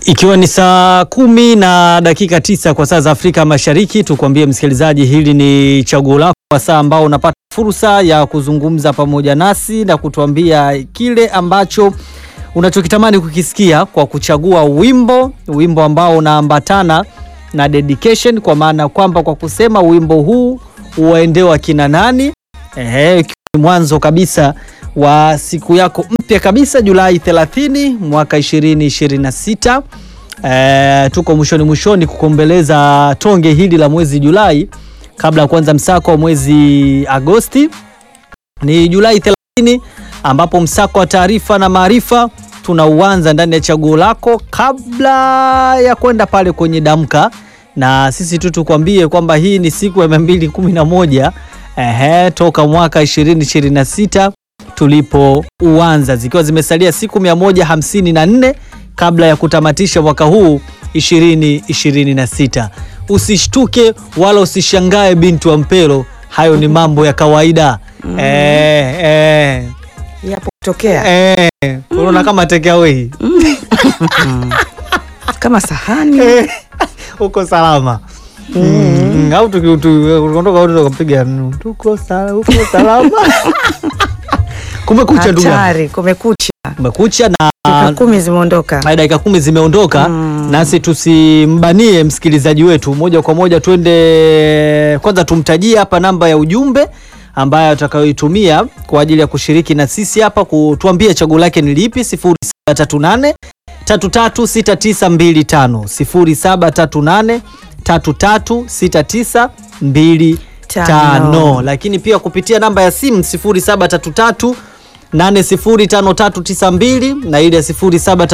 Ikiwa ni saa kumi na dakika tisa kwa saa za Afrika Mashariki, tukwambie msikilizaji, hili ni chaguo lako kwa saa ambao unapata fursa ya kuzungumza pamoja nasi na kutuambia kile ambacho unachokitamani kukisikia kwa kuchagua wimbo, wimbo ambao unaambatana na dedication, kwa maana kwamba kwa kusema wimbo huu uwaendewa kina nani. Ehe, mwanzo kabisa wa siku yako mpya kabisa Julai 30 mwaka 2026. E, tuko mwishoni mwishoni kukombeleza tonge hili la mwezi Julai kabla ya kuanza msako wa mwezi Agosti. Ni Julai 30 ambapo msako wa taarifa na maarifa tunauanza ndani ya chaguo lako kabla ya kwenda pale kwenye damka, na sisi tu tukwambie kwamba hii ni siku ya 211 ehe, toka mwaka 2026 tulipouanza zikiwa zimesalia siku 154 kabla ya kutamatisha mwaka huu 2026. Usishtuke wala usishangae binti wa Mpelo, hayo ni mambo ya kawaida mm. eh, eh, yapo kutokea eh, unaona kama take away kama sahani Eh, uko salama Mm, au tukiondoka wote tukapiga mm, tuko sa- uko salama kumekucha ndugu yangu. hatari, kumekucha, kumekucha na dakika kumi zimeondoka. Haya, dakika kumi zimeondoka Mm. nasi tusimbanie msikilizaji wetu moja kwa moja, twende kwanza, tumtajie hapa namba ya ujumbe ambayo atakayoitumia kwa ajili ya kushiriki na sisi hapa, kutuambia chaguo lake ni lipi. 0738 336925 0738 336925 tano lakini pia kupitia namba ya simu 0733 805392 na ile ya 0733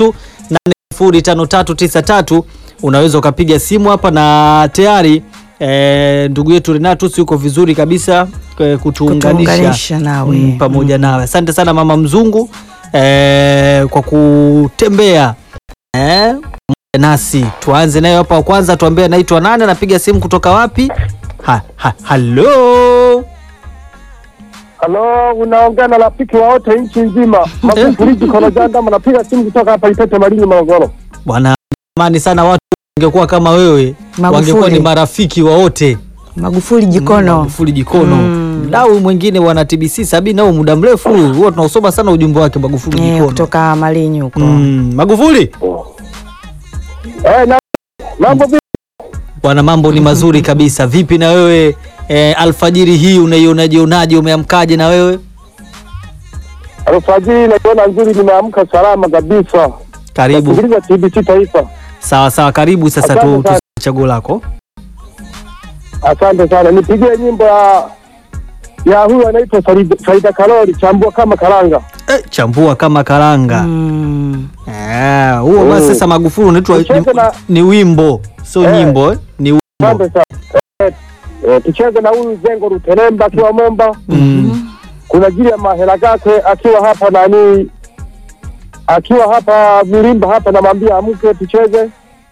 805393 unaweza ukapiga simu hapa na tayari eh, ndugu yetu Renatus yuko vizuri kabisa eh, kutuunganisha Kutuunganisha nawe. mm, pamoja nawe. Asante sana mama mzungu eh, kwa kutembea eh, pamoja nasi. Tuanze nayo hapa, wa kwanza tuambie anaitwa nani, anapiga simu kutoka wapi? Ha, ha, halo Halo, unaongea na rafiki wa wote nchi nzima. Magufuli Kolojanda, mnapiga simu kutoka hapa Ipete Malinyi, Morogoro. bwana, amani sana. Watu wangekuwa kama wewe, Magufuli. wangekuwa ni marafiki wa wote. Magufuli jikono Magufuli jikono mdau mwingine wana TBC sabini nao muda mrefu huwa tunausoma sana ujumbe wake Magufuli eh, jikono. kutoka Malinyi huko Mm, Magufuli Eh, na mambo vipi? bwana, mambo ni mazuri kabisa. Vipi na wewe eh, alfajiri hii unaionaje? Unaje, umeamkaje na wewe? Alfajiri naiona nzuri, nimeamka salama kabisa. Karibu. Sikiliza TBC Taifa. Sawa sawa, karibu sasa tu, Asante tu sana. chaguo lako. Asante sana, nipigie nyimbo ya ya huyu anaitwa Faida, Faida Kalori, chambua kama karanga. Eh, chambua kama karanga. mm. Eh, huo basi Mm. sasa Magufuli unaitwa Tucheze ni, na- ni wimbo sio Eh. nyimbo eh? Ni wimbo. Asante sana. Eh, eh, tucheze na huyu Zengo Ruteremba akiwa Momba. Mm. kuna jili ya mahela gake akiwa hapa nani, akiwa hapa Vilimba hapa, namwambia amke tucheze.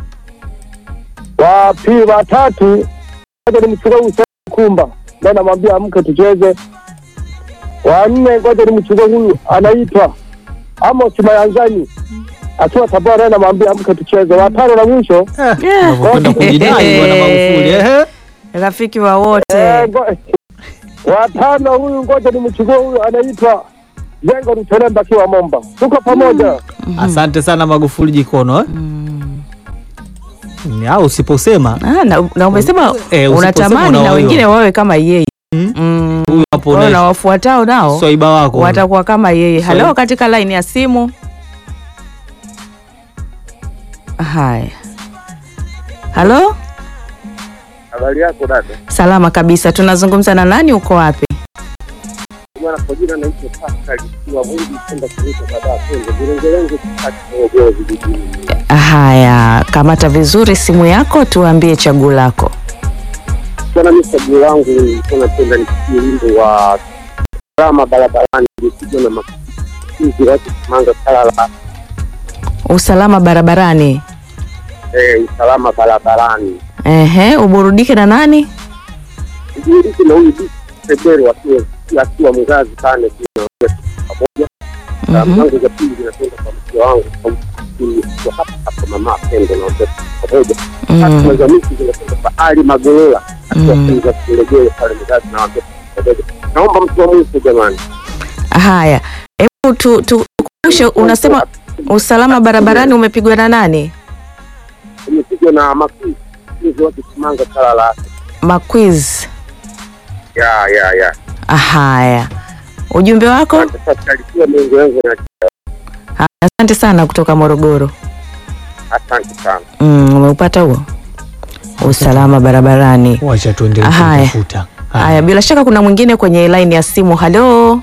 Wa pili wa tatu ngoja nimchukue huyu Said Kumba, ndio namwambia amke tucheze. Wa nne ngoja nimchukue huyu anaitwa Amos Mayanzani akiwa Tabora, naye namwambia amke tucheze. Wa tano na mwisho Eh, unavyokwenda kujidai bwana Magufuli. Eh. rafiki wa wote eh, ngo- wa tano huyu ngoja nimchukue huyu anaitwa Jengo Ruteremba akiwa Momba, tuko pamoja. Asante sana Magufuli jikono eh? Ni- au usiposema Ah, na, na umesema Eh, usiposema unatamani na unaoiwa. wengine wawe kama yeye Mm. mm. huyu hapo Kwa hiyo na na wafuatao nao swaiba wako watakuwa kama yeye. Swahili. Halo, katika line ya simu. Haya, halo, Habari yako dada? salama kabisa. Tunazungumza na nani? Uko wapi? Bwana kwa jina naitwa Pascal Kiwa Mwingi kwenda kuita baada twende vilengelenge kati Morogoro vijijini. Haya, kamata vizuri simu yako, tuambie chaguo lako. Bwana mimi chaguo langu nilikuwa napenda nisikie wimbo wa drama barabarani ilipigwa na makuzi watu kumanga sala la Usalama barabarani. eh, usalama barabarani. Ehe, uburudike na nani? Ujiriki na huyu Bisi Sebero akiwa akiwa mzazi pale tunaongea pamoja. Salamu Mhm. zangu za pili zinakwenda kwa mke wangu kwa mke akiwa hapa hapa mama Pendo na wote pamoja. Mm. Tatu za miti zinakwenda kwa Ali Magolola akiwa Mm. Kinga Kilegele pale mzazi na wote pamoja. Naomba mtu wa mwisho jamani. Haya, hebu tu tu- tukumbushe, unasema usalama barabarani umepigwa na nani? Umepigwa na makuu hizo wote Kimanga sala la Maquiz. ya ya ya. Haya, ujumbe wako? Sasa alikuwa mengi yangu na Haya, Asante sana kutoka Morogoro. asante sana. Mm, umeupata huo usalama barabarani. Wacha tuendelee Haya. kutafuta. Haya, bila shaka kuna mwingine kwenye line ya simu. Halo,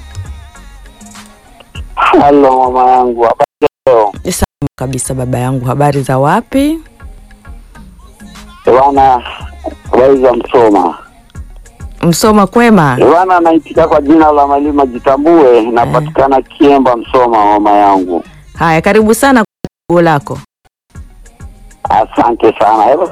Halo mama yangu, habari leo? Salamu kabisa baba yangu, habari za wapi? Bwana, habari za Msoma. Msoma kwema? Bwana, anaitika kwa jina la Malima Jitambue, napatikana Kiemba, Msoma mama yangu. Haya, karibu sana kwa chaguo lako. Asante sana. Hebu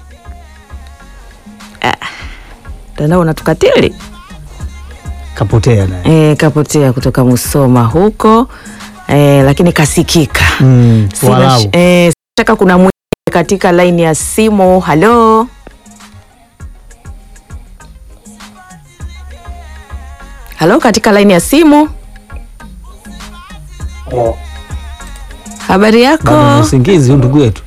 Tandao unatukatili Kapotea naye. e, kapotea kutoka Musoma huko e, lakini kasikika. Mm, Sina walau. sh- eh, shaka kuna mwingine katika laini ya simu. Halo, halo, katika laini ya simu. Habari Bado ni yako? usingizi huyu ndugu yetu.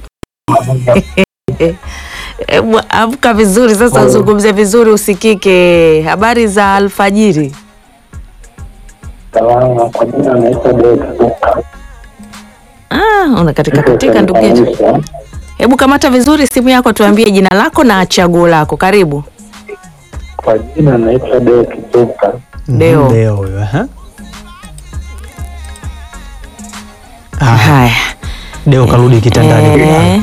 Hebu amka vizuri sasa, uzungumze vizuri, usikike. Habari za alfajiri. salama, kwa jina naitwa Ah, unakatika katika ndugu yetu. Hebu kamata vizuri simu yako, tuambie jina lako na chaguo lako. Karibu. Kwa jina naitwa Deo Kituka. Deo. Mhm, Deo huyo. aha. Haya, Haya. Deo karudi kitandani. Eh,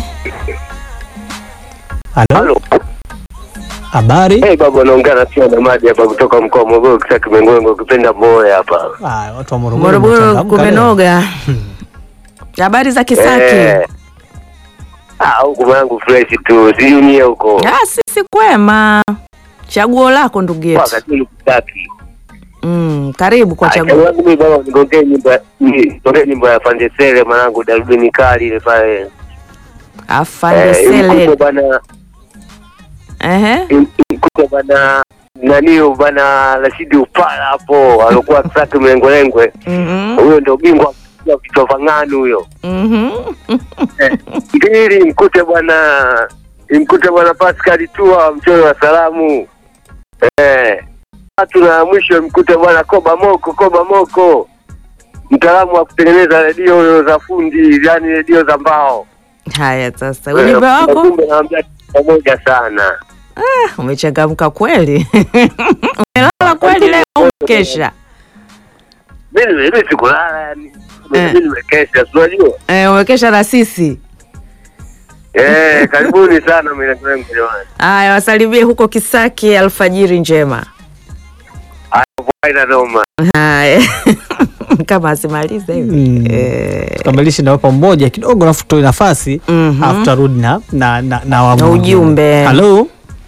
Halo. Halo. Habari? Hey, baba naongea na Tia Damadi hapa kutoka mkoa wa Morogoro, kisa Kimengongo, ukipenda Mboya hapa. Ah, watu wa Morogoro. Morogoro wamechangamka leo. kumenoga. Habari za Kisaki? Eh. Ah, huku mwanangu fresh tu, sijui nyie huko. Ah, sisi kwema. Chaguo lako ndugu yetu. Wakati ni Kisaki. Mm, karibu kwa Ah, chaguo. chaguo langu mimi baba, nigongee nyimbo ya- ni- nigongee nyimbo ya Fandesele mwanangu, darubini kali ile pale. Afande Eh, imkute Sele. bana Ehe. imkute bana nanio bana Rashidi Upala hapo alikuwa Kisaki mlengolengwe. Mhm. Huyo ndio bingwa wa vichwa vang'anu huyo. Mhm. Mbili mkute bwana imkute bwana Pascal Tua mchoro wa salamu. Eh. Tatu na mwisho mkute bwana Koba Moko, Koba Moko. Mtaalamu wa kutengeneza redio za fundi, yani redio za mbao. Haya sasa. Ujumbe wako? Kumbe naambia pamoja sana. Umechangamka kweli. Umelala kweli leo au kesha? Mimi mimi sikulala yani. Eh. Mimi nimekesha, si unajua? Eh, umekesha na sisi. Eh, karibuni sana mimi jamani. Haya, wasalimie huko Kisaki, alfajiri njema. Haina noma. Haya. Kama asimalize hivi. Mm. Eh, Tukamilishe na wapa mmoja kidogo alafu tutoe nafasi Mhm. alafu tarudi na na na, na wa Na mwingine. ujumbe. Halo.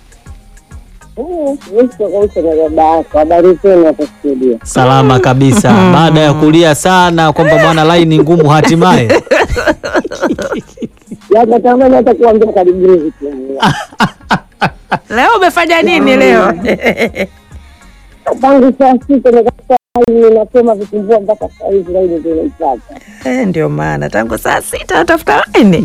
Habari zenu hapo studio. Salama kabisa. Baada ya kulia sana kwamba bwana laini ngumu hatimaye. Natamani hata kuambia karibuni vitu. Leo umefanya nini leo? Tangu saa sita nikakaa ninasoma vitumbua mpaka saa hizi laini ndio naipata. Eh, ndio maana tangu saa sita natafuta laini.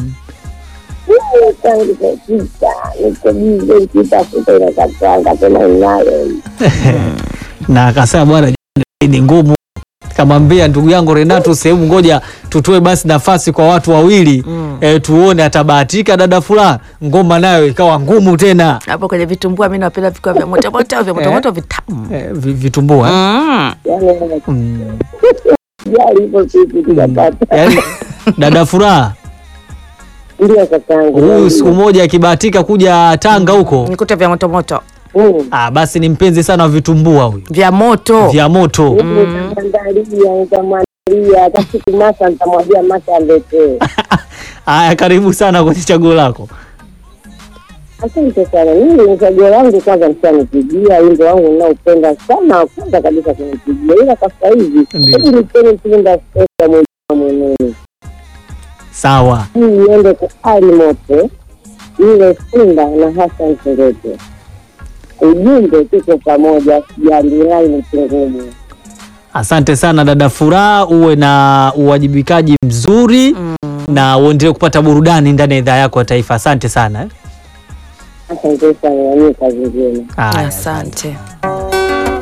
Tangu saa sita niko bize nikitafuta inakatanga tena inayo. na akasema bwana ni ngumu kamwambia ndugu yangu Renato sehemu ngoja tutoe basi nafasi kwa watu wawili Mm. eh, tuone atabahatika dada fulani ngoma nayo ikawa ngumu tena Hapo kwenye vitumbua mimi napenda vikuwa vya moto moto vya moto moto vitamu. eh, vi- vitumbua Mm. Yaani mm. jali hivyo kitu tukapata. Yaani, dada furaha Ndio kakangu. huyu siku moja akibahatika kuja Tanga huko Nikute vya moto moto. Mm. ah, basi ni mpenzi sana wa vitumbua huyu Vya moto. vya moto Nitamwandalia, nitamwandalia hata siku Masa nitamwambia Masa aletee. haya karibu sana kwenye chaguo lako Asante sana. Mimi ni chaguo langu kwanza, mshanipigia wimbo wangu ninaopenda sana wa kwanza kabisa kunipigia, ila kwa sasa hivi Ndiyo. hebu nipeni tunda sasa mwenyewe mwenyewe. Sawa. hii iende kwa Ali Mote, ile Simba na Hassan Serete. Ujumbe tuko pamoja, jambirai ni kingumu. Asante sana dada Furaha, uwe na uwajibikaji mzuri na uendelee kupata burudani ndani ya idhaa yako ya taifa. Asante sana eh. Asante sana, nanyie kazi njema. Haya, Asante.